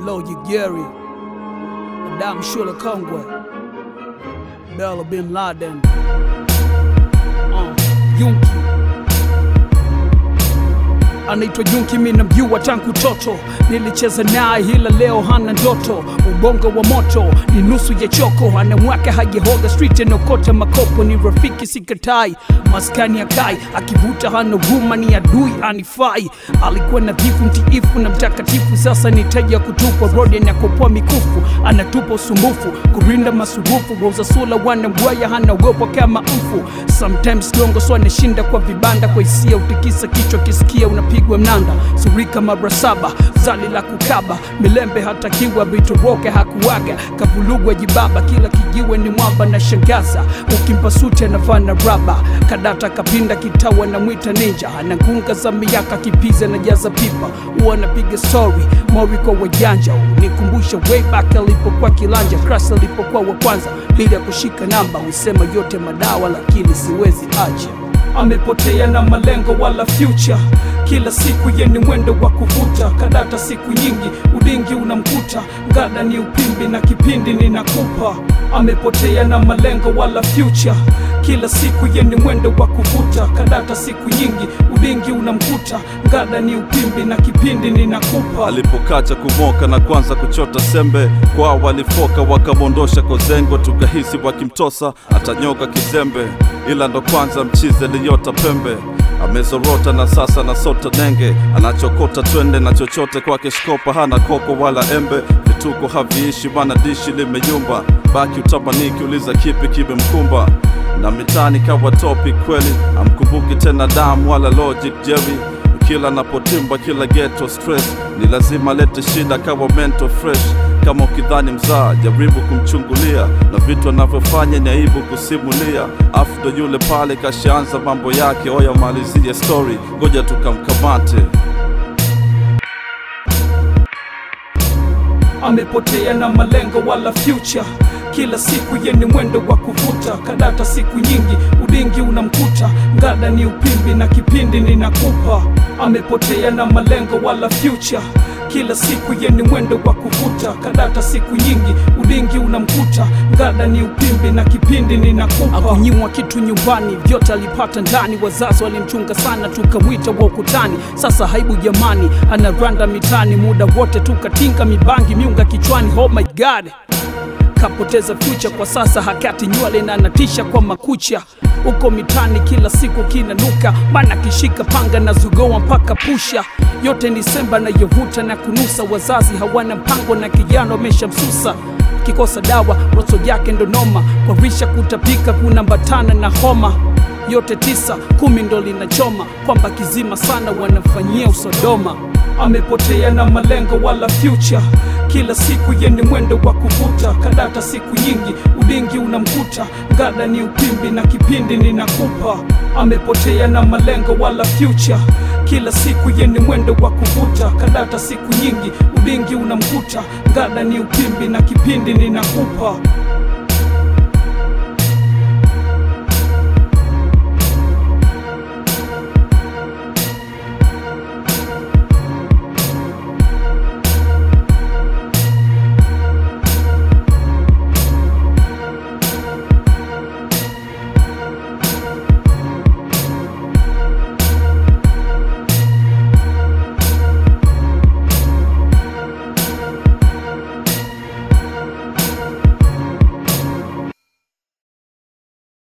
Logic Jerry, Adam Shula Kongwe, Bella Bin Laden, uh, Yunki anaitwa Junki, mi namjua tangu toto, nilicheza naye ila leo hana ndoto. Ubongo wa moto ni nusu ya choko, anamwaka hajahoga street anokota makopo, ni rafiki sikatai, maskani ya kai, akivuta hana huruma, ni adui anifai. Alikuwa nadhifu, mtiifu na mtakatifu, sasa ni taji ya kutupwa rodi, anakopoa mikufu, anatupa usumbufu, kurinda masurufu, wauza sula wanambwaya, hanaogopa kama mfu. Sometimes gongo so anashinda kwa vibanda, kwa hisia utikisa kichwa, kisikia unapigwa mnanda, surika mara saba, zali la kukaba, milembe hatakiwa, vitoroke hakuwaga, kavulugwa jibaba, kila kijiwe ni mwamba na shangaza, ukimpa suti anavaa na raba, kadata kapinda kitawa na mwita ninja, anangunga za miaka kipiza na jaza pipa, huwa anapiga story mori kwa wajanja, nikumbusha way back alipokuwa kilanja, crash alipokuwa wa kwanza, bila kushika namba, usema yote madawa, lakini siwezi acha amepotea na malengo wala future. Kila siku yeni mwendo wa kuvuta kadata, siku nyingi udingi unamkuta, ngada ni upimbi na kipindi ninakupa. Amepotea na malengo wala future. Kila siku yeni mwendo wa kuvuta kadata, siku nyingi udingi unamkuta, ngada ni upimbi na kipindi ninakupa. alipokacha kumoka na kwanza kuchota sembe kwao walifoka wakamwondosha kozengo tukahisi wakimtosa atanyoka kizembe ila ndo kwanza mchize liyota pembe amezorota na sasa na sota nenge anachokota twende na chochote kwake shkopa hana koko wala embe vituko haviishi mana dishi limeyumba baki utamaniki uliza kipi kimemkumba na mitani kawa topi kweli amkumbuki tena damu wala logic jerry kila napotimba kila ghetto stress ni lazima lete shida kawa mental fresh kama ukidhani mzaa jaribu kumchungulia na vitu anavyofanya ni aibu kusimulia afu ndo yule pale kashaanza mambo yake oya malizie story ngoja tukamkamate amepotea na malengo wala future. Kila siku yeni mwendo wa kuvuta kadata, siku nyingi udingi unamkuta, ngada ni upimbi na kipindi ninakupa. Amepotea na malengo wala future. Kila siku yeni mwendo wa kuvuta kadata, siku nyingi udingi unamkuta, ngada ni upimbi na kipindi ninakupa. Akunyimwa kitu nyumbani, vyote alipata ndani, wazazi walimchunga sana, tukamwita wa ukutani. Sasa haibu jamani, anaranda mitani, muda wote tukatinga mibangi, miunga kichwani. Oh my god kapoteza future kwa sasa, hakati nywele na natisha kwa makucha uko mitani, kila siku kinanuka, mana kishika panga na zugoa mpaka pusha, yote ni semba na yovuta na kunusa. Wazazi hawana mpango na kijana wameshamsusa kikosa dawa, roso yake ndo noma, kwa risha kutapika kunambatana na homa yote tisa kumi ndo linachoma kwamba kizima sana wanafanyia usodoma. Amepotea na malengo wala future. Kila siku yeni mwendo wa kuvuta kadata, siku nyingi udingi unamkuta, ngada ni upimbi na kipindi ninakupa. Amepotea na malengo wala future. Kila siku yeni mwendo wa kuvuta kadata, siku nyingi udingi unamkuta, ngada ni upimbi na kipindi ninakupa.